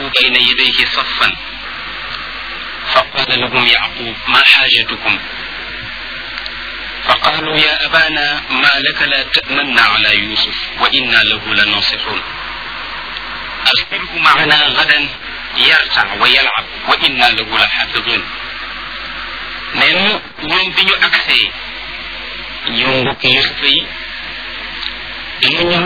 بين يديه صفا فقال لهم يعقوب ما حاجتكم فقالوا يا أبانا ما لك لا تأمنا على يوسف وإنا له لناصحون أرسله معنا غدا يرتع ويلعب وإنا له لحافظون نينو ñoom bi ñu agsee ñoom mbokk yusufa yi dañu ñëw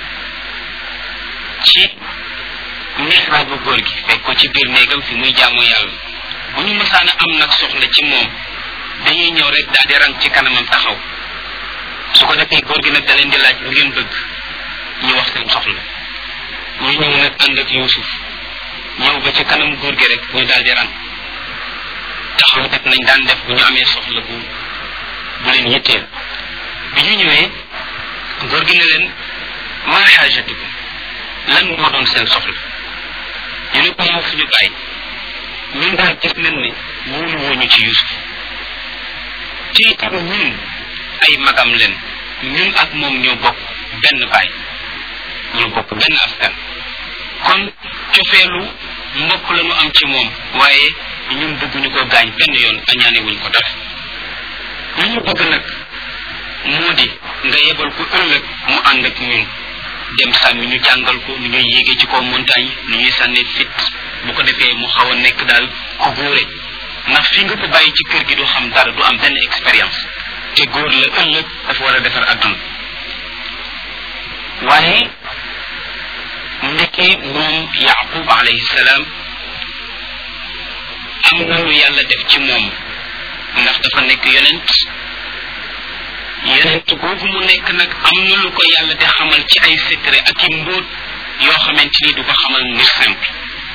ci mihraabu góor gi fekk ko ci biir néegam fi muy jaamu yàlla bu ñu mësaana am nag soxla ci moom dañuy ñëw rek daal di rang ci kanamam taxaw su ko defee góor gi nag da leen di laaj lu ngeen bëgg ñu wax seen soxla ñu ñëw nag ànd ak Yuusuf ñëw ba ci kanam góor gi rek ñu daal di rang taxaw def nañ daan def bu ñu amee soxla bu bu leen yitteel bi ñu ñëwee góor gi ne leen maa xaajatukum lan moo doon seen soxla ñu ne ko moo suñu bàyyi ñun daal gis nañ ne wóolu wooñu ci Yuusuf te itam ñun ay magam leen ñun ak moom ñoo bokk benn baay ñoo bokk benn askan kon cofeelu mbokk la ñu am ci moom waaye ñun bëgguñu ko gaañ benn yoon añaane wuñ ko dara li ñu bëgg nag moo di nga yebal ko ëllëg mu ànd ak ñun dem sàmmi ñu jàngal ko nu ñuy yéegee ci kaw montagne nu ñuy sànnee fit bu ko defee mu xaw a nekk daal ku góore ndax fi nga ko bàyyi ci kër gi du xam dara du am benn expérience te góor la ëllëg dafa war a defar àdduna waaye ndekkee moom yaqub alayhi salaam am na lu yàlla def ci moom ndax dafa nekk yonent yonent googu mu nekk nag am na lu ko yàlla di xamal ci ay secret ak i mbóot yoo xamante ni du ko xamal nit simple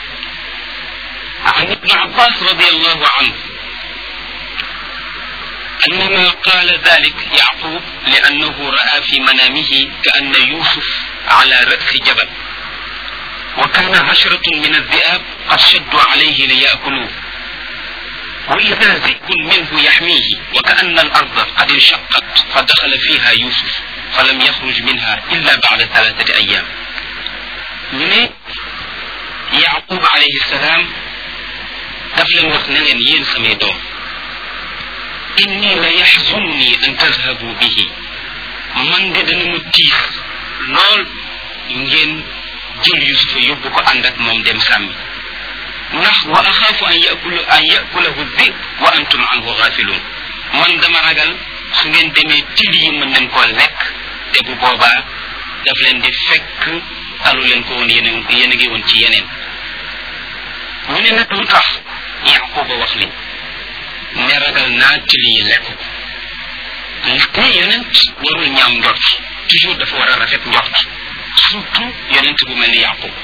عن ابن عباس رضي الله عنه أنما قال ذلك يعقوب لأنه رأى في منامه كأن يوسف على رأس جبل وكان عشرة من الذئاب قد شدوا عليه ليأكلوه وإذا ذئب منه يحميه وكأن الأرض قد انشقت فدخل فيها يوسف فلم يخرج منها إلا بعد ثلاثة أيام من يعقوب عليه السلام daf leen wax ne leen yéen samay doom inni la yaxzunni an tazhabu bihi man de dana ma tiis lool ngeen jël yusufa yóbbu ko ànd ak moom dem sàmmi ndax wa axaafu an yakulu an yakulahu dib wa antum anhu gafilun man dama ragal su ngeen demee til yi mën nañ koo lekk te bu boobaa daf leen di fekk talu leen ko woon yéen a yéen a ngi woon ci yeneen ñu ne nag lu tax yaquba wax li ne ragal naa til yi lekk ko te yonent warul ñaaw njort toujours dafa war a rafet njort surtout yonent bu mel ni yaqub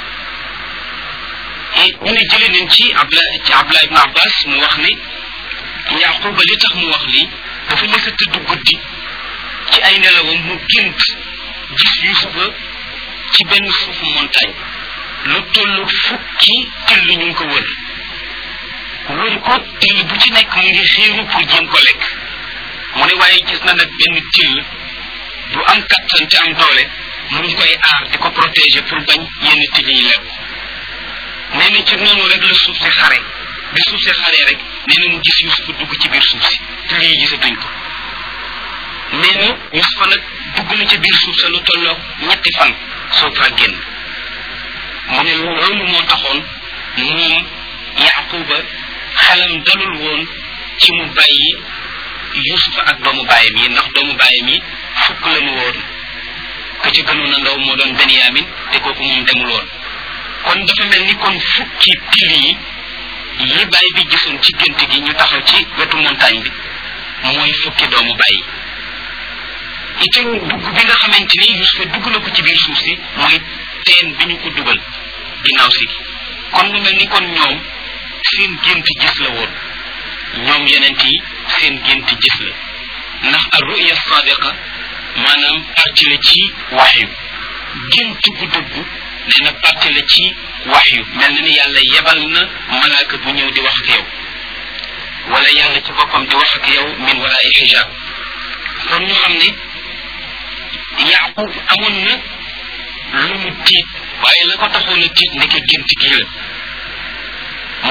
ñu ne jëlee nañ ci abla ci abla ibn abbas mu wax ni yaquba li tax mu wax lii dafa mës a tëdd guddi ci ay nelawam mu gént gis yusufa ci benn suufu montagne lu toll fukki till ñu ngi ko wër wër ko till bu ci nekk mu ngi xiiru pour jéem ko lekk mu ne waaye gis na nag benn till bu am kattan te am doole mu ngi koy aar di ko protéger pour bañ yenn till yi lekk nee na ci noonu rek la suuf si xare bi suuf si xaree rek nee na mu gis yusufa dugg ci biir suuf si till yi gisatuñ ko nee na yusufa nag dugg na ci biir suuf sa lu tolloog ñetti fan soo faa génn mu ne loolu moo taxoon moom yaquba xelam dalul woon ci mu bàyyi yusufa ak doomu bàyyam yi ndax doomu bàyyam yi fukk lañu woon ka ci gënoon a ndaw moo doon benyamin te kooku moom demul woon kon dafa mel ni kon fukki til yi yi bàyyi bi gisoon ci gént gi ñu taxaw ci wetu montagne bi mooy fukki doomu bàyyi itam dugg bi nga xamante ni yusufa dugg na ko ci biir suuf si mooy teen bi ñu ko dugal ginnaaw si kon lu mel ni kon ñoom seen gént gis la woon ñoom yenent yi seen gént gis la ndax ar ruya sadiqa maanaam parti la ci waxyu gént gu dëggu nee na parti la ci waxyu mel na ni yàlla yebal na malaaka bu ñëw di wax ak yow wala yàlla ci boppam di wax ak yow min wala ay xijaab kon ñu xam ne yaqub amoon na lu mu tiit waaye la ko taxoon a tiit ndeke gént gi la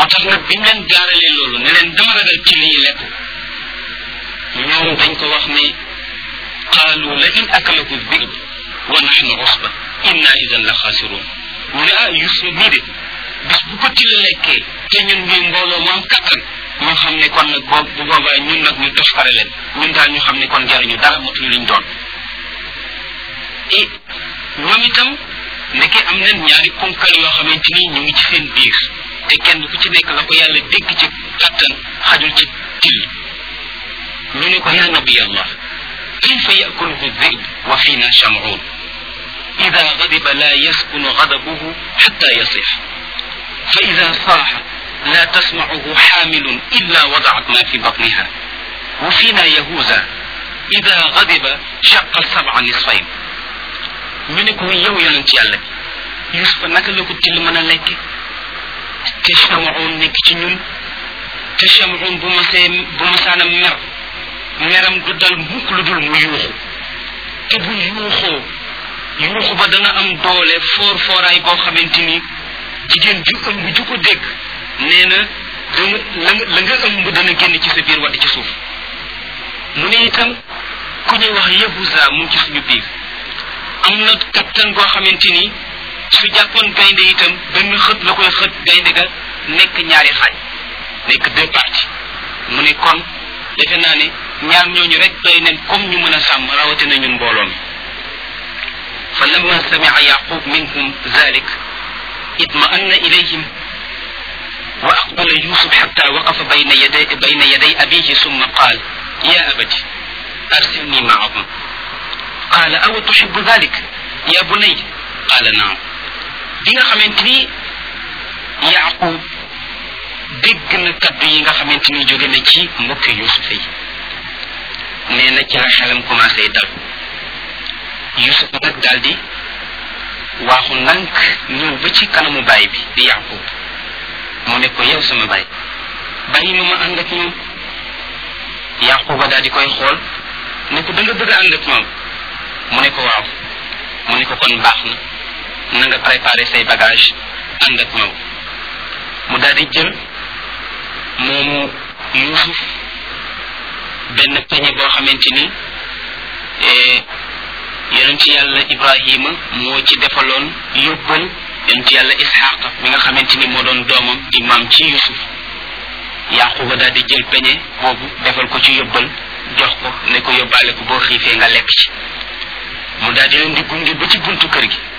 tax nag bi mu leen gaaralee loolu ne leen dama ragal ci lii lekk ñoom dañ ko wax ne qaalu la in akalahu dhib wa nahnu usba inna idan la xaasiruun mu ne ah Yusuf mii de bis bu ko tila lekkee te ñun ñuy mbooloo mu am kattan ñu xam ne kon nag boobu bu boobaa ñun nag ñu toskare leen ñun daal ñu xam ne kon jaruñu dara motuñu liñ doon et ñoom itam nekkee am nañ ñaari ponkal yoo xamante ni ñu ngi ci seen biir te kenn ku ci nekk la ko yàlla dégg ci kattan xajul ci till ñu ne ko yaa nabi allah kayfa yakuluhu dhib wa fina shamuun ida gadiba la yaskunu gadabuhu xatta yasix fa ida saaxa لا تسمعه حامل إلا وضعت ما في بطنها وفينا يهوذا إذا غضب شق السبع نصفين ñu ne ko yow yonent yàlla bi Yusufa naka la ko till mën a lekk te Chamoun nekk ci ñun te Chamoun bu ma see bu ma saana mer meram du dal mukk lu dul mu yuuxu te bu yuuxoo yuuxu ba dana am doole foor fooraay boo xamante ni jigéen ju ëmb ju ko dégg nee na danga la nga la nga ëmb dana génn ci sa biir wadd ci suuf mu ne itam ku ñuy wax yahuza mu ngi ci suñu biir am na kattan goo xamante ni su jàppoon gaynde itam benn xët la koy xët gaynde ga nekk ñaari xaaj nekk deux parties mu ne kon defe naa ne ñaar ñooñu rek doy nen comme ñu mën a sàmm rawatina ñun mbooloo mi fa lamma samia yaqub minhum zalik itma'anna ilayhim وأقبل يوسف حتى وقف بين يدي بين يدي أبيه ثم قال يا أبت أرسلني معهم قال أو تحب ذلك يا بني قال نعم bi nga xamante ni yaqub dégg na kaddu yi nga xamante ni jóge na ci mbokki yusuf yi nee na ci la xelam commencé dal yusuf nag daal di waaxu nank ñëw ba ci kanamu baay bi di yaqub mu ne ko yow sama baay bàyyi ma ma ànd ak ñoom yaquba daal di koy xool ne ko da nga bëgg a ànd ak ñoom mu ne ko waaw mu ne ko kon baax na na nga préparé say bagage ànd ak ñoom mu daal di jël moomu yusuf benn peñe boo xamante ni yonent yàlla ibrahima moo ci defaloon yóbbal yonent yàlla isxaqa mi nga xamante ni moo doon doomam di maam ci yusuf yaquba daal di jël peñe boobu defal ko ci yóbbal jox ko ne ko yóbbaale ko boo xiifee nga lekk ci mu daal di leen di gunge ba ci buntu kër gi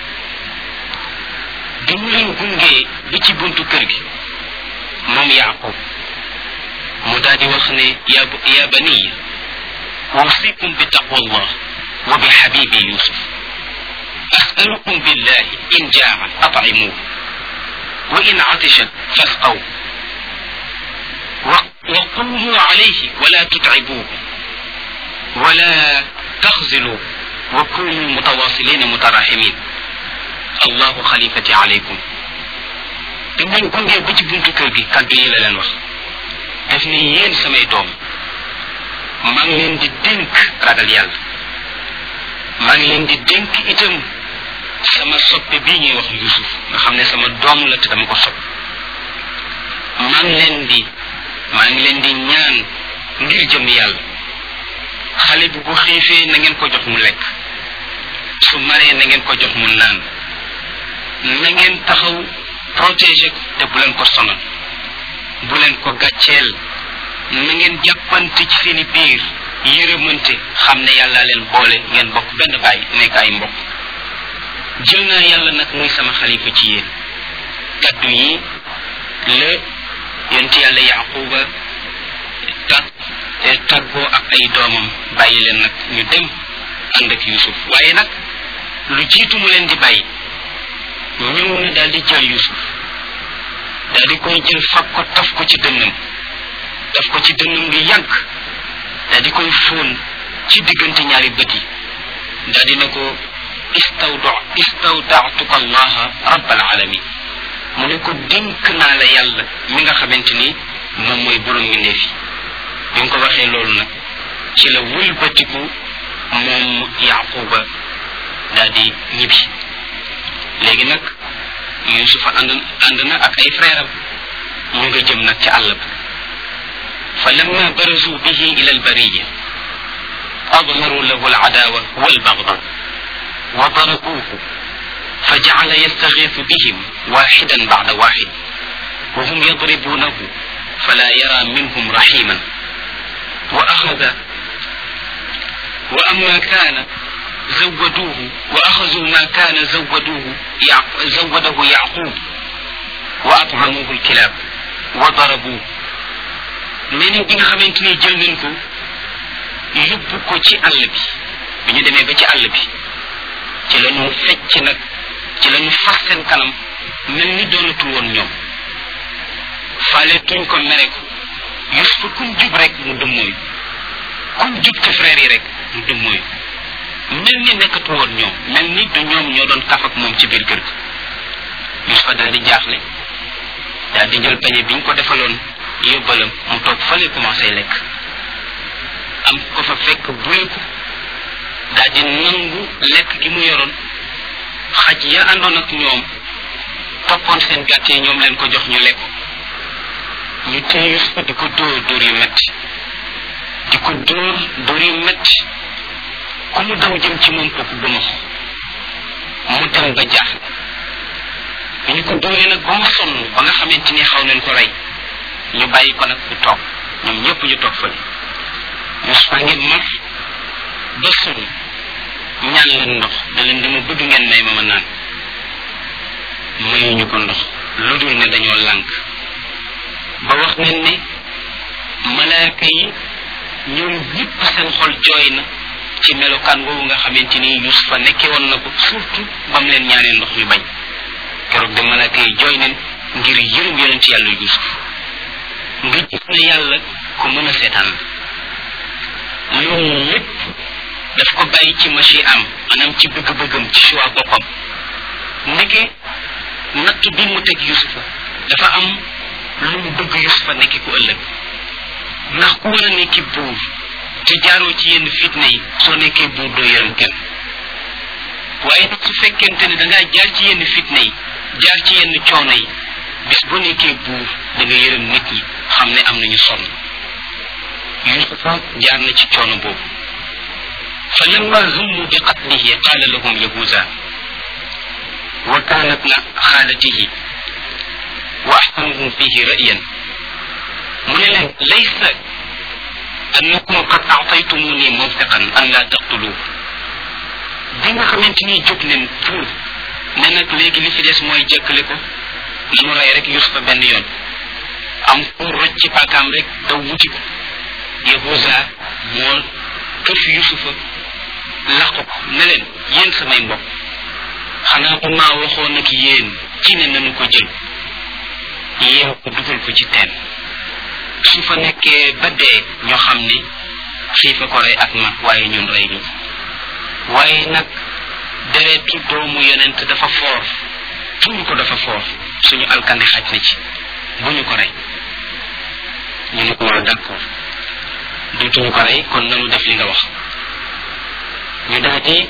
bi mu leen gungee ba ci buntu kër gi moom yaqub mu daal di wax ne ya ya baniya usikum bi taqwallah wa bi habibi yusuf أسألكم بالله إن جاع أطعموه وإن عطش فاسقوه وقوموا عليه ولا تتعبوه ولا تخزلوا وكونوا متواصلين متراحمين الله خليفتي عليكم dañ gunge ba ci buntu kër gi kàddu yi la leen wax daf ne yéen samay doom maa ngi leen di dénk ragal yàlla maa ngi leen di dénk itam sama soppe bii ñuy wax yusuf nga xam ne sama doom la te dama ko sopp maa ngi leen di maa ngi leen di ñaan ngir jëm yàlla xale bi bu xiifee na ngeen ko jox mu lekk su maree na ngeen ko jox mu naan na ngeen taxaw protéger ko te bu leen ko sonal bu leen ko gàcceel na ngeen jàppante ci seeni biir yërëmante xam ne yàlla leen boole ngeen bokk benn baay nekk ay mbokk jël naa yàlla nag muy sama xalifa ci yéen kaddu yi la yonent yàlla yaquba tag tàggoo ak ay doomam bàyyi leen nag ñu dem ànd ak yusuf waaye nag lu jiitu mu leen di bàyyi ñëw na daal di jël yusuf daal di koy jël fab ko taf ko ci dënnam taf ko ci dënnam lu yàgg daal di koy fóon ci diggante ñaari bët yi daal di ne ko istawda istawdaatuka allaha rabbal alamin mu ne ko dénk naa la yàlla mi nga xamante ni moom mooy borom mbindeef yi bi nga ko waxee loolu nag ci la wëlbatiku moom yaquba daal di ñibbi léegi nag yusufa ànd ànd na ak ay frère am ñu nga jëm nag ci àll ba fa lamma barazu bihi ila albariya أظهروا له العداوة والبغضاء وضربوه فجعل يستغيث بهم واحدا بعد واحد وهم يضربونه فلا يرى منهم رحيما وأخذ وأما كان زودوه وأخذوا ما كان زودوه زوده يعقوب وأطعموه الكلاب وضربوه من بن خمنتني جل منكم yóbbu ko ci àll bi bi ñu demee ba ci àll bi ci la ñu fecc nag ci la ñu fas seen kanam mel ni doonatul woon ñoom faale tuñ ko mere ko Yusufa kum jub rek mu dëmmooyu kum jub ci frère yi rek mu dëmmooyu mel ni nekkatul woon ñoom mel ni du ñoom ñoo doon kaf ak moom ci biir kër gi Yusufa daal di jaaxle daal di jël peñe bi ñu ko defaloon yóbbalam mu toog fale commencé lekk am ko fa fekk buy ko daal di nangu lekk gi mu yoroon xaj ya àndoon ak ñoom toppoon seen gàtt yi ñoom leen ko jox ñu lekk ñu téye Yusufa di ko dóor dóor yu metti di ko dóor dóor yu metti ku mu daw jëm ci moom kooku gëma mu dem ba jaax bi ñu ko dóoree nag ba mu sonn ba nga xamante ni xaw nañ ko rey ñu bàyyi ko nag bu toog ñoom ñëpp ñu toog fële Yusufa ngi mar ba sonn ñaan leen ndox da leen dama bëgg ngeen may ma ma naan mayuñu ko ndox lu dul ne dañoo lànk ba wax nañ ne malaaka yi ñoom ñëpp seen xol jooy na ci melokaan woowu nga xamante ni Yusufa nekke woon na ko surtout ba mu leen ñaanee ndox ñu bañ keroog de malaaka yi jooy nañ ngir yërëm yonent yàlla Yusuf nga gis ne yàlla ku mën a seetaan la loolu lépp daf ko bàyyi ci machi am maanaam ci bëgg-bëggam ci choix boppam ndeke natt bi mu teg yusufa dafa am lu mu bëgg yusufa nekki ku ëllëg ndax ku war a nekki buur te jaaroo ci yenn fitna yi soo nekkee buur doo yërëm kenn waaye nag su fekkente ne dangaa jaar ci yenn fitna yi jaar ci yenn coono yi bis boo nekkee buur da nga yërëm nit ñi xam ne am nañu sonn yusufa jaar na ci coono boobu fa lamma hummu bi qatlihi qala lahum yahuza wa kana ibna xaalatihi wa ahsanuhum fihi ra'yan mu ne leen laysa annakum qad a'taytumuni mawthiqan an la taqtuluhu bi nga xamante ni jóg leen pour ne nag léegi li fi des mooy jëkkale ko nanu rey rek yusufa benn yoon am pour roj ci paakaam rek daw wuti ko yahuza moo këf yusufa laq ko ne leen yéen samay mbokk xanaa bu maa waxoon ak yéen ci ne nanu ko jël yeew ko dugal ko ci teen su fa nekkee ba dee ñoo xam ni xiifa ko rey ak mag waaye ñun rey ñu waaye nag deretu doomu yonent dafa foor tuur ko dafa foor suñu alkande xaj na ci bu ñu ko rey ñu ne ko waaw d'accord dootuñu ko rey kon nanu def li nga wax ñu daal di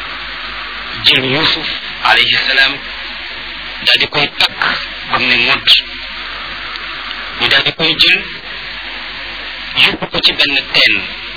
jël yusuf alayhi salaam daal di koy takk ba mu ne ngodd ñu daal di koy jël yóbbu ko ci benn teen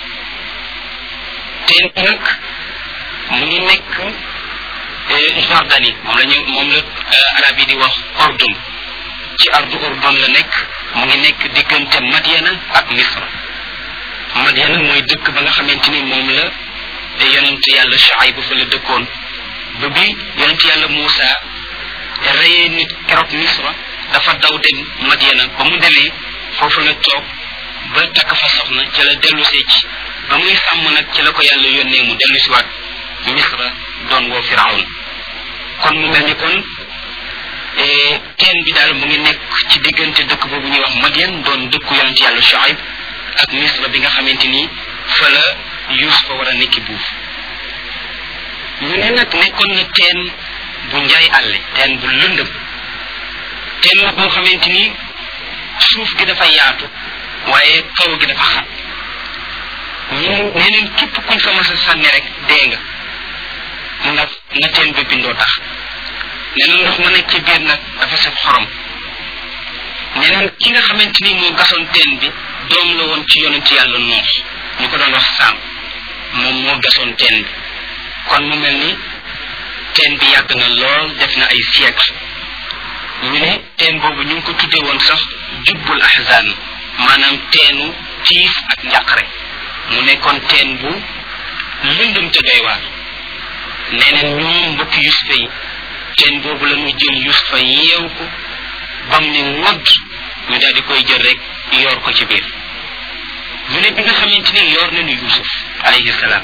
teen bi nag mu ngi nekk Jordanie moom la ñu moom la arab yi di wax ordun ci ardu ordun la nekk mu ngi nekk diggante Madiana ak Misra Madiana mooy dëkk ba nga xamante ni moom la yonent yàlla Shuayb fa la dëkkoon ba bi yonent yàlla Muusa reyee nit keroog Misra dafa daw dem Madiana ba mu demee foofu la toog ba takk fa soxna ci la dellusee ci ba muy sàmm nag ci la ko yàlla yónnee mu dellu siwaat Misra doon woo Firawn kon mu mel ni kon teen bi daal mu ngi nekk ci diggante dëkk boobu ñuy wax Madian doon dëkku yonent yàlla Shuayb ak Misra bi nga xamante ni fa la Yuusufa war a nekki buuf ñu ne nag nekkoon na teen bu njaay àlle teen bu lëndëm teen la boo xamante ni suuf gi dafa yaatu waaye kaw gi dafa xat ñu nee neen képp kuñ fa mas a sànni rek dee nga ndax na teen bi bindoo tax nee na ndox ma nekk ci biir nag dafa saf xorom neneen ki nga xamante ni moo gasoon teen bi doom la woon ci yonent yàlla noox ñu ko doon wax saam moom moo gasoon teen bi kon mu mel ni teen bi yàgg na lool def na ay siècle ñu ne teen boobu ñu ngi ko tuddee woon sax jubbul ahzan maanaam teenu tiif ak njàqare mu nekkoon teen bu lëndëm te doy waar nee neen ñoom mbokki yusufa yi teen boobu la ñu jël yusufa yeew ko bam ne ngodd ñu daal di koy jël rek yoor ko ci biir ñu ne bi nga xamante ni yoor nañu yusuf alayhi salaam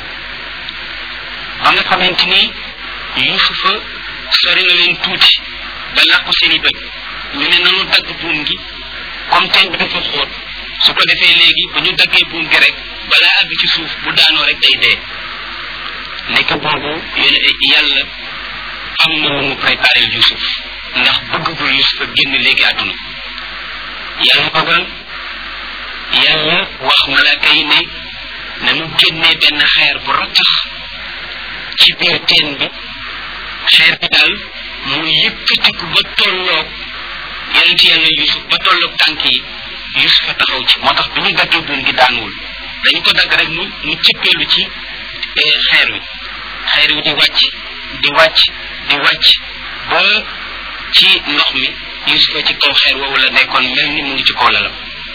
ba nga xamante ni yusufa sori na leen tuuti ba làqu seeni bët ñu ne nanu dagg buum gi comme teen bi dafa xóot su ko defee léegi bu ñu daggee buum gi rek balaa àgg ci suuf bu daanoo rek day dee nekk boobu yéen yàlla am na lu mu préparé yusuf ndax bëggagul yusuf a génn léegi àdduna yàlla dogal yàlla wax malaaka yi ne nanu génnee benn xeer bu rattax ci biir teen bi xeer bi daal mu yëkkatiku ba tolloog yonent yàlla yusuf ba tolloog tànk yi yusuf a taxaw ci moo tax bi ñu daggee buum gi daanuwul dañu ko dagg rek mu mu cëppeelu ci xeer wi xeer wi di wàcc di wàcc di wàcc ba ci ndox mi yusufa ci kaw xeer woowu la nekkoon mel ni mu ngi ci kaw lalam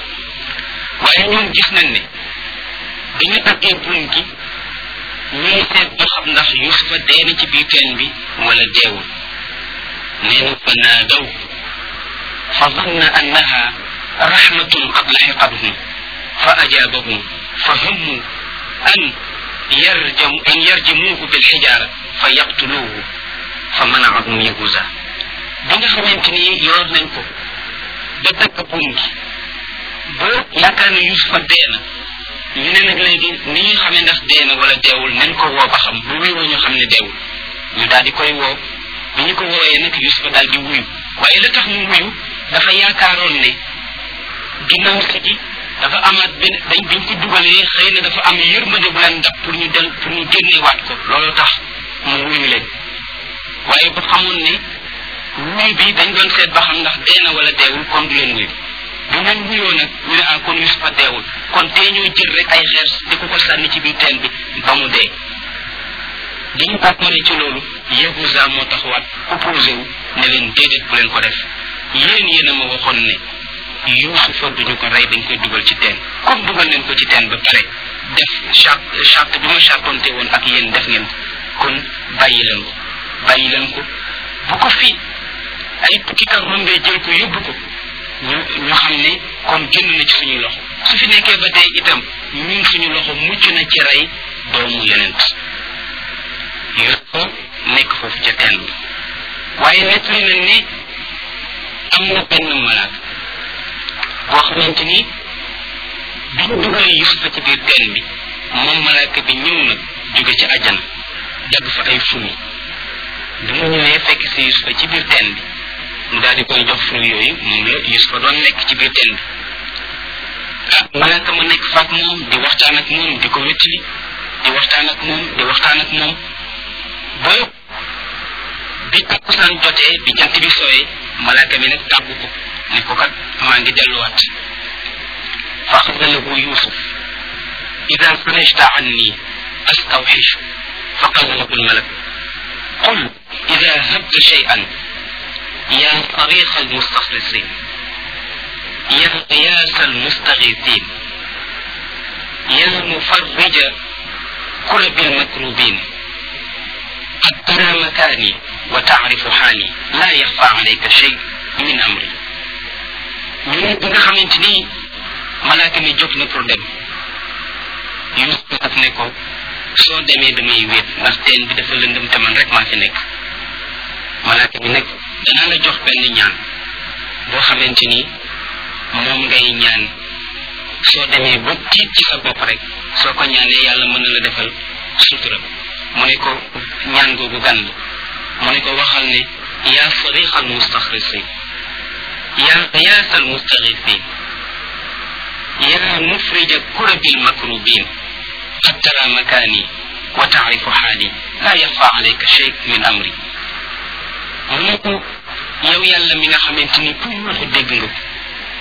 waaye ñun gis nañ ne dañu daggee buum gi ñuy seet ba xam ndax yusufa dee na ci biir teen bi wala deewul nee na fa naadaw fa zanna annaha rahmatun qad laxiqathum fa ajaabahum fa hammu an yarjam an yarjamuuhu bilxijaara fa yaqtuluuhu fa manaahum yahuza bi nga xamante ni yor nañ ko ba dagg buum gi ba yaakaar ne yusufa dee na ñu ne nag léegi ni ñuy xamee ndax dee na wala deewul nañ ko woo ba xam bu wéewoo ñu xam ne deewul ñu daal di koy woo bi ñu ko wooyee nag yusufa daal di wuyu waaye la tax mu wuyu dafa yaakaaroon ne ginnaaw si gi dafa amaat benn dañ biñ ko dugalee xëy na dafa am yërmande bu leen dab pour ñu del pour ñu génneewaat ko loolu tax mu wuyu leen waaye bu xamoon ne wuy bi dañ doon seet ba xam ndax dee na wala deewul kon du leen wuyu bu ngeen wuyoo nag ñu ne ah kon yusufa deewul kon tee ñoo jël rek ay xeer di ko ko sànni ci biir teen bi ba mu dee dañu bàkkoone ci loolu yahuza moo taxawaat opposé wu ne leen déedéet bu leen ko def yéen yéen a ma waxoon ne yusufa duñu ko rey dañ koy dugal ci teen comme dugal leen ko ci teen ba pare def charte charte bi ma chartonte woon ak yéen def ngeen ko kon bàyyi leen ko bàyyi leen ko bu ko fi ay tukkikat rombee jël ko yóbbu ko ñu ñu xam ne kon génn na ci suñuy loxo su fi nekkee ba tey itam ñun suñu loxo mucc na ci rey doomu yonent yusufa nekk foofu ca teen bi waaye nettali nañ ne am na benn malaaka boo xamante ni bi ñu dugalee yusufa ci biir teen bi moom malaaka bi ñëw na jóge ci àjjana dagg fa ay fruit bi mu ñëwee fekk si yusufa ci biir teen bi mu daal di koy jox fruit yooyu moom la yusufa doon nekk ci biir teen bi ah malaaka ma nekk faak moom di waxtaan ak moom di ko wéttali di waxtaan ak moom di waxtaan ak moom ba bi takkusaan jotee bi jant bi sooyee malaaka mi nag tàggu ko ne ko kat maa ngi delluwaat fa xada lahu yusuf ida fanajta anni astawxish fa qala lahu almalak qul ida habta shay'an يا صريخ المستخلصين يا قياس المستغيثين يا مفرج كرب المكروبين قد ترى مكاني وتعرف حالي لا يخفى عليك شيء من أمري ñu ne bi nga xamante ni malaaka mi jóg na pour dem yusuf daf ne ko soo demee damay wéet ndax teen bi dafa lëndëm te man rek maa fi nekk malaaka mi nag danaa la jox benn ñaan boo xamante ni moom ngay ñaan soo demee ba tiit ci sa bopp rek soo ko ñaanee yàlla mën na la defal sutura mu ne ko ñaan googu gan mu ne ko waxal ne yaa sadiq al mustaxrisin yaa qiyaas al mustaxifin yaa mufrija kurabi al makrubin qad tara makani wa taarifu xaali laa yaxfa alayka shay min amri mu ne ko yow yàlla mi nga xamante ni ku yuuxu dégg nga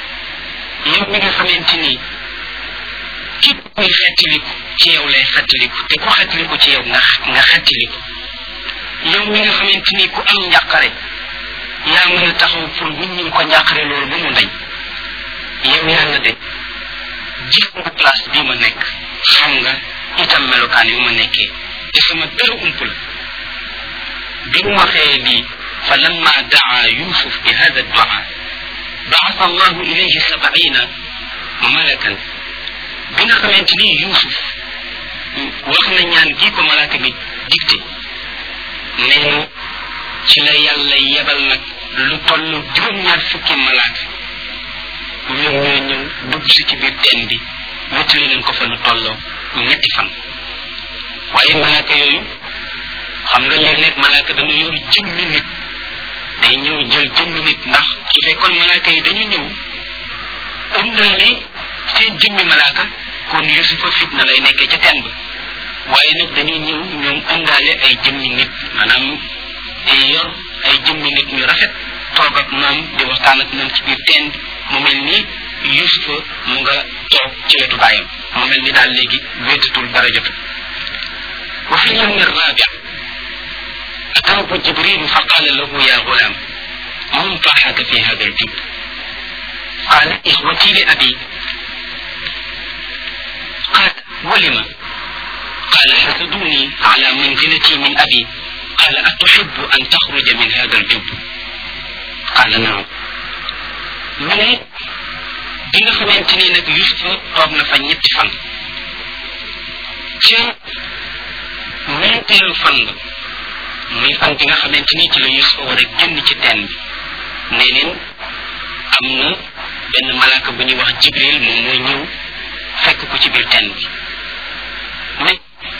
yow mi nga xamante ni képp kuy xettiliku ci yow lay xettiliku te ku xettiliku ci yow nga nga xettiliku yow mi nga xamante ni ku am njàqare yaa mën a taxaw pour wuññil ko njàqare loolu ba mu dañ yow yàlla de gis nga place bi ma nekk xam nga itam melokaan yu ma nekkee te sama dara ump la bi mu waxee lii fa lamma daa yusuf bi hada dua baasa allahu ilayhi sabaina malakan bi nga xamante ni yusuf wax na ñaan gii ko malaaka mi digte nee na ci la yàlla yebal nag lu toll juróom-ñaar fukki malaaka ñoom ñoo ñëw dugg si ci biir teen bi wéttali leen ko fa lu tolloo ñetti fan waaye malaaka yooyu xam nga léeg-léeg malaaka dana yor jëmmi nit day ñëw jël jëmmi nit ndax su fekkoon malaaka yi dañu ñëw ëndaale seen jëmmi malaaka kon yusufa fitna lay nekkee ca teen ba waaye nag dañuy ñëw ñoom ëndaale ay jëmmi nit maanaam yor ay jëmmi nit ñu rafet toog ak moom di waxtaan ak moom ci biir teen bi mu mel ni yusufa mu nga toog ci wetu baayam mu mel ni daal léegi wéetatul dara jotul wa fi lyawmi الرابع أتاه جبريل فقال له يا غلام من طاحك في هذا الجب قال إخوتي لأبي قال ولم قال حسدوني على منزلتي من أبي قال أتحب أن تخرج من هذا الجب قال نعم من bi nga xamante ni nag yusufa toog na fa ñetti fan ca ñeenteelu fan ba muy fan bi nga xamante ni ci la yusufa war a génn ci teen bi nee neen am na benn malaaka bu ñuy wax jibril moom mooy ñëw fekk ko ci biir teen bi mais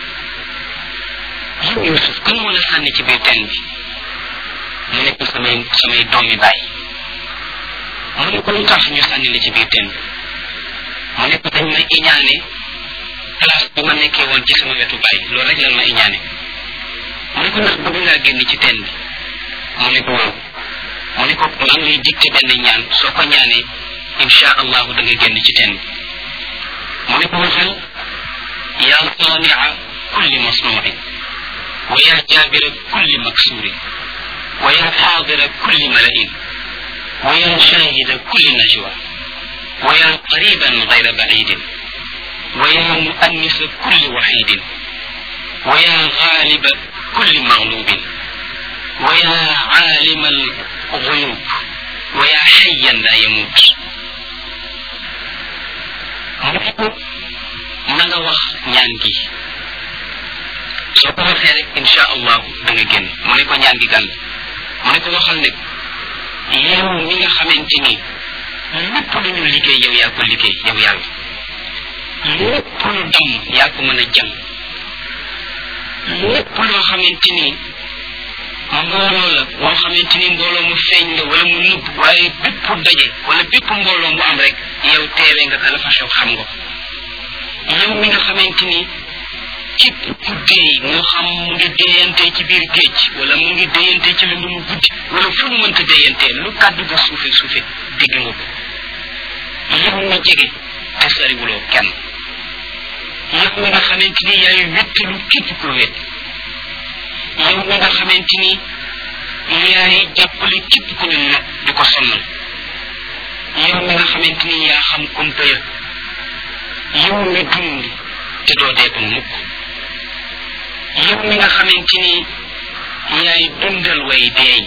yow yusuf kan moo la sànni ci biir teen bi mu ne ko samay samay doomi bàyyi mu ne ko lu tax ñu sànni la ci biir teen bi mu ne ko dañ ma iñaane place bi ma nekkee woon ci sama wetu bàyyi loolu rek lan ma iñaane mu ne ko ndax bëgg ngaa génn ci teen bi mu ne ko waaw mu ne ko maa ngi lay dicté benn ñaan soo ko ñaanee insha allahu da nga génn ci teen bi mu ne ko waxal yaa sania kulli masnuurin wa yaa jaabira kulli maksuurin wa yaa xaadira kulli malain wa yaa shaahida kulli najwa wa yaa qariban gayra bacidin wa yaa muannisa kulli waxidin wa yaa gaaliba kulli maglubin wa yaa caalima alxuyub wa yaa xayan laa yamuut mu ne ko na nga wax ñaan gi soo ko waxee rek insha allahu da nga génn mu ne ko ñaan gi gan mu ne ko waxal ne yow mi nga xamante ni lépp lu ñu liggéey yow yaa ko liggéey yow yàlla lépp lu damm yaa ko mën a jam lépp loo xamante ni mbooloo la moo xamante ni mbooloo mu feeñ la wala mu nubb waaye bépp daje wala bépp mbooloo mu am rek yow teewee nga ka la fa xew xam nga ko yow mi nga xamante ni képp ku dee moo xam mu ngi déyante ci biir géej wala mu ngi déyante ci lu mu guddi wala fu mu mënta déyante lu kàddu ga suufe suufe dégg nga ko yow mi jege te soriwuloo kenn yow mi nga xamante ni yaay wéttalu képp ku wét yow mi nga xamante ni yaay jàppale képp ku ñu not di ko sonnal yow mi nga xamante ni yaa xam kumpa ya yow mi dund te doo dee ko mukk yow mi nga xamante ni yaay dundal way deey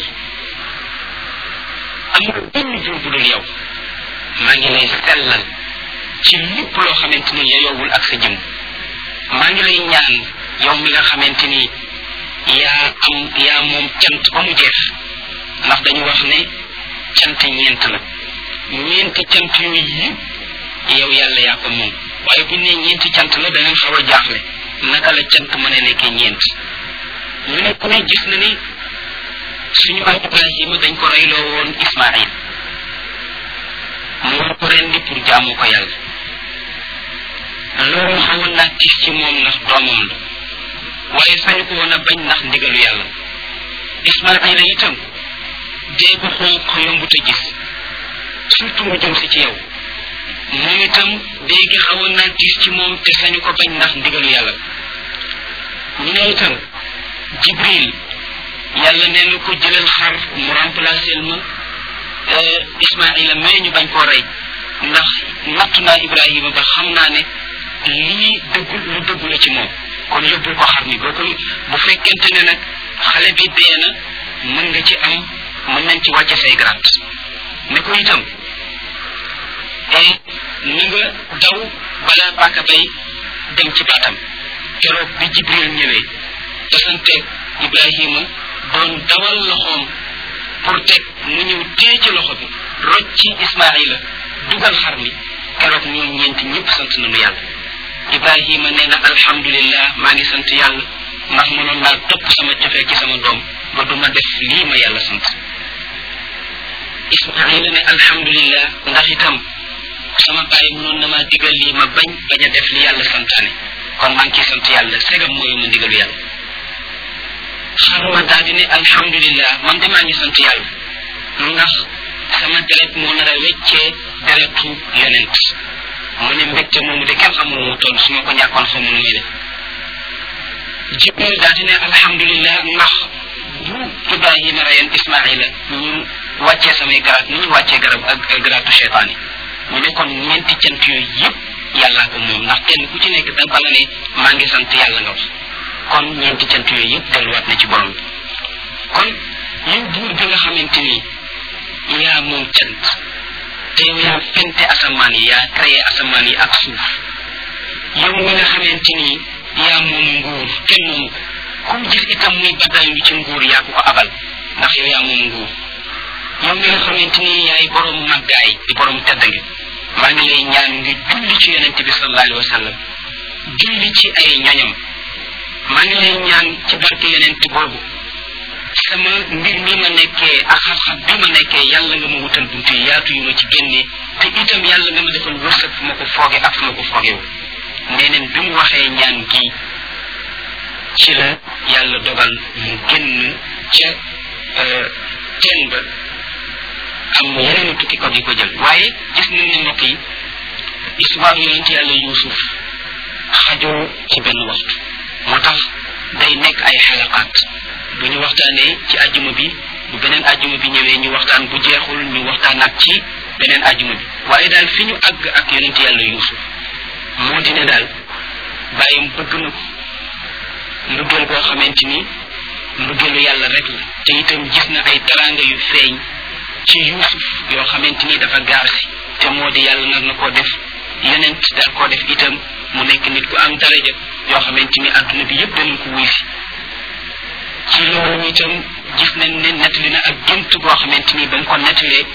amul benn jur bu dul yow maa ngi lay sellal ci lépp loo xamante ni yeyowul ak sa jëm maa ngi lay ñaan yow mi nga xamante ni yaa am yaa moom cant ba mu jeex ndax dañu wax ne cant ñeent la ñeenti cant yooyu yëpp yow yàlla yaa ko moom waaye bu ne ñeenti cant la da ngeen xaw a jaaxle naka la cant mën a nekkee ñeent ñu ne ku ne gis na ni suñu am ibrahima dañ ko reyloo woon ismail mu war ko rendi pour jaamu ko yàlla loolu xawoon naa tis ci moom ndax doomam la waaye sañu ko woon a bañ ndax ndigalu yàlla ismaila itam dee ko xonq yombut a gis surtout mu jëm si ci yow moom itam dee gi xawoon naa tiis ci moom te sañu ko bañ ndax ndigalu yàlla ñu ne itam jibril yàlla nee na ko jëlal xar mu remplacer ma ismaila mais ñu bañ koo rey ndax nattu naa ibrahima ba xam naa ne lii dëggul lu dëggu la ci moom kon yóbbul ko xar mi boo ko bu fekkente ne nag xale bi dee na mën nga ci am mën nañ ci wàcce say grant ne ko itam ni nga daw balaa bàkka bay dem ci baatam keroog bi jibril ñëwee tasante ibrahima doon dawal loxoom pour teg mu ñëw téye ci loxo bi roj ci ismaila dugal xar mi keroog ñoom ñeenti ñëpp sant nañu yàlla ibrahima nee na alhamdulillah maa ngi sant yàlla ndax mënoon naa topp sama cofee ci sama doom ba du ma def lii ma yàlla sant ismaila ne alhamdulillah ndax itam sama bàyyi mënoon na maa digal lii ma bañ bañ a def li yàlla santaane kon maa ngi ciy sant yàlla segam mooyu ma ndigalu yàlla xaruma daal di ne alhamdulillah man de maa ngi sant yàlla ndax sama deret moo nar a weccee deretu yonent mu ne mbégte moomu de kenn xamul mu toll su ma ko ñàkkoon xamul muy def jibril daal di ne alhamdulillah ndax bu ibrahima rayen ismaila ñu wàccee samay garaat ni ñu wàccee garab ak garaatu cheytaan yi ñu ne kon ñeenti cant yooyu yëpp yàllaa ko moom ndax kenn ku ci nekk da bala ne maa ngi sant yàlla nga wax kon ñeenti cant yooyu yëpp delluwaat na ci borom bi kon yow buur bi nga xamante ni yaa moom cant te yow yaa fente asamaan yi yaa créé asamaan yi ak suuf yow mi nga xamante ni yaa moom nguur kenn moomu ko kum gis itam muy baddaay lu ci nguur yaa ko ko abal ndax yow yaa moom nguur yow mi nga xamante ni yaay borom màggaay di borom teddange maa ngi lay ñaan nga julli ci yonente bi sallallahu alayhi wa sallam julli ci ay ñoñam maa ngi lay ñaan ci barke yonente boobu sama mbir mi ma nekkee ak xam-xam bi ma nekkee yàlla nga ma wutal buntu yi yaatu yu ma ci génnee te itam yàlla nga ma defal wërsëg fu ma ko fooge ak fu ma ko foogewu nee neen bi mu waxee ñaan gi ci la yàlla dogal mu génn ca teen ba am yeneen tukki ko yi ko jël waaye gis nañ ne mbokk yi histoire yonent yàlla yuusuf xajoo ci benn waxtu moo tax day nekk ay xalaqaat bu ñu waxtaanee ci ajjuma bi bu beneen ajjuma bi ñëwee ñu waxtaan bu jeexul ñu waxtaanaat ci beneen ajjuma bi waaye daal fi ñu àgg ak yonent yàlla yuusuf moo di ne daal bàyyam bëgg na ko mbëggeel boo xamante ni mbëggeelu yàlla rek la te itam gis na ay taraanga yu feeñ ci yuusuf yoo xamante ni dafa gaar si te moo di yàlla nar na koo def yonent daal koo def itam mu nekk nit ku am daraja yoo xamante ni àdduna bi yëpp danañ ko wuy si ci loolu itam gis nañ ne nettali na ak gént boo xamante ni ba mu ko nettalee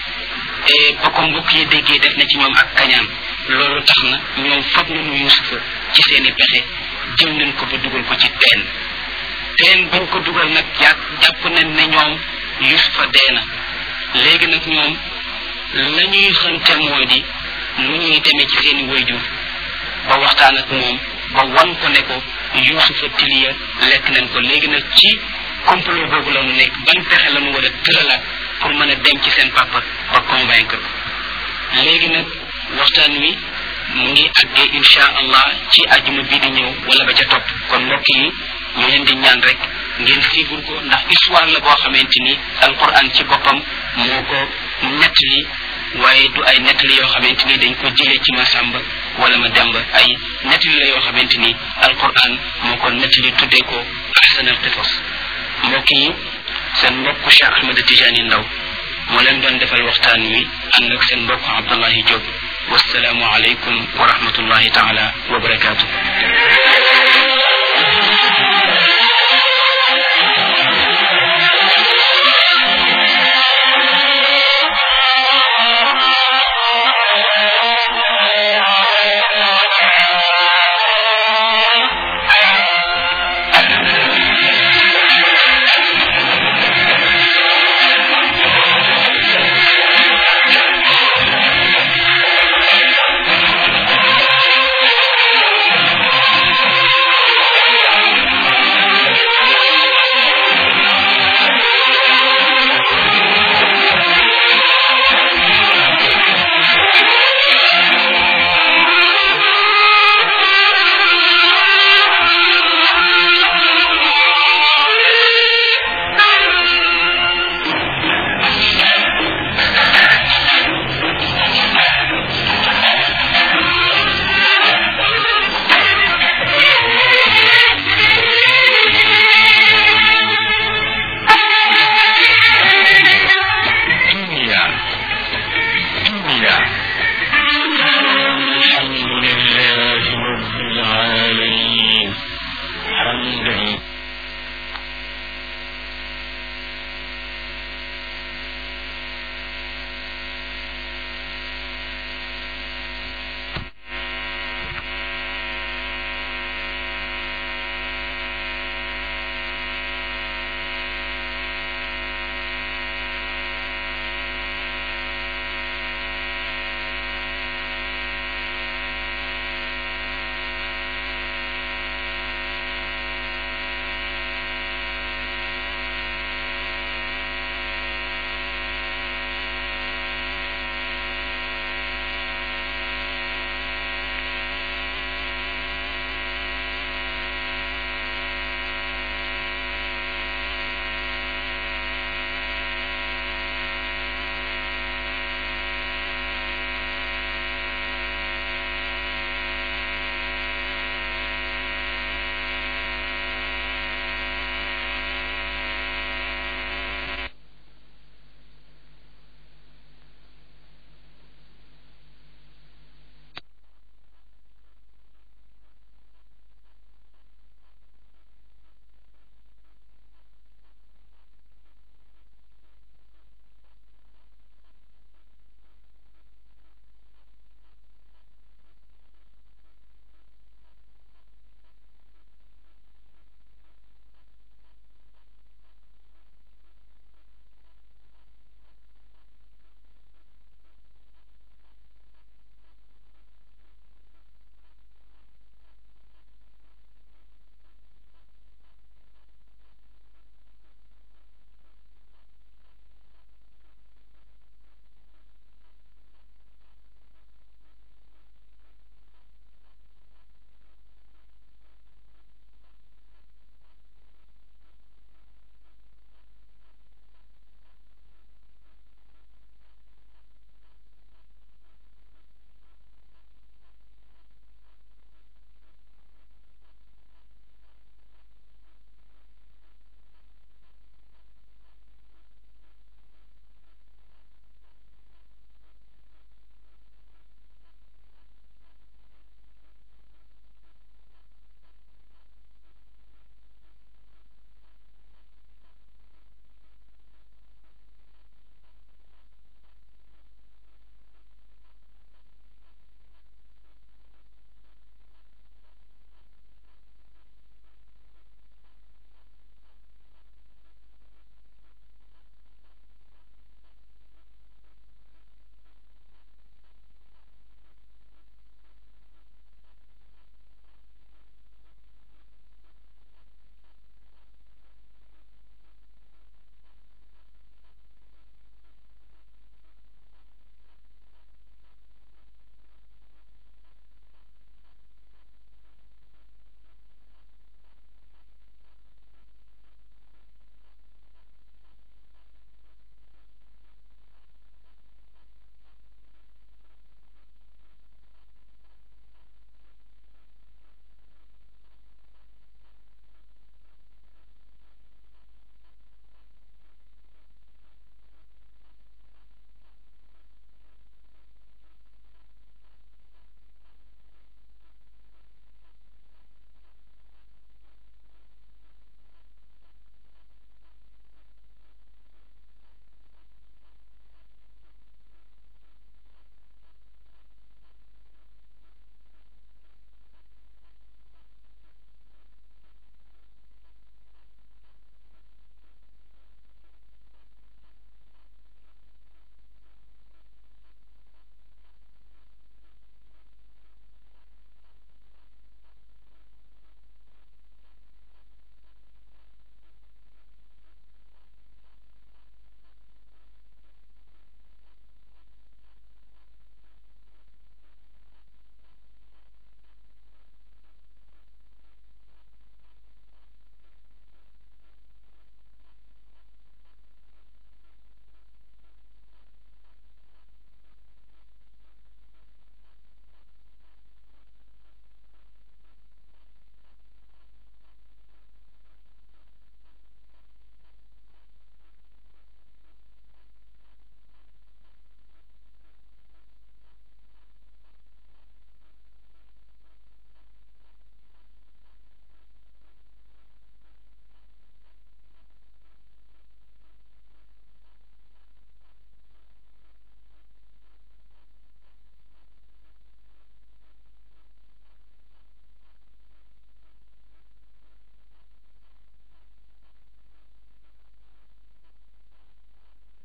ba ko mbokk yi déggee def na ci ñoom ak kañaan loolu tax na ñoom fab nañu yusufa ci seeni pexe jël nañ ko ba dugal ko ci teen teen bañ ko dugal nag jàpp jàpp nañ ne ñoom yusufa dee na léegi nag ñoom la ñuy xënte moo di nu ñuy demee ci seeni wayjur ba waxtaan ak moom ba wan ko ne ko yusufa tiliya lekk nañ ko léegi nag ci complot boobu la ñu nekk ban pexe la ñu war a tëralaat pour mën a dem ci seen papa ba convaincre ko léegi nag waxtaan wi mu ngi àggee insha allah ci ajuma bi di ñëw wala ba ca topp kon mbokk yi ñu leen di ñaan rek ngeen siibur ko ndax histoire la boo xamante ni alquran ci boppam moo ko nettali waaye du ay nettali yoo xamante ni dañ ko jëlee ci masamba wala ma demba ay nettali la yoo xamante ni alquran moo ko nettali tuddee ko ahsan al qisas mbokk yi seen mbokk Cheikh Ahmed Tijani Ndaw moo leen doon defal waxtaan wi ànd ak seen mbokk Abdullahi Diop wasalaamu aleykum wa rahmatullahi taala wa barakaatu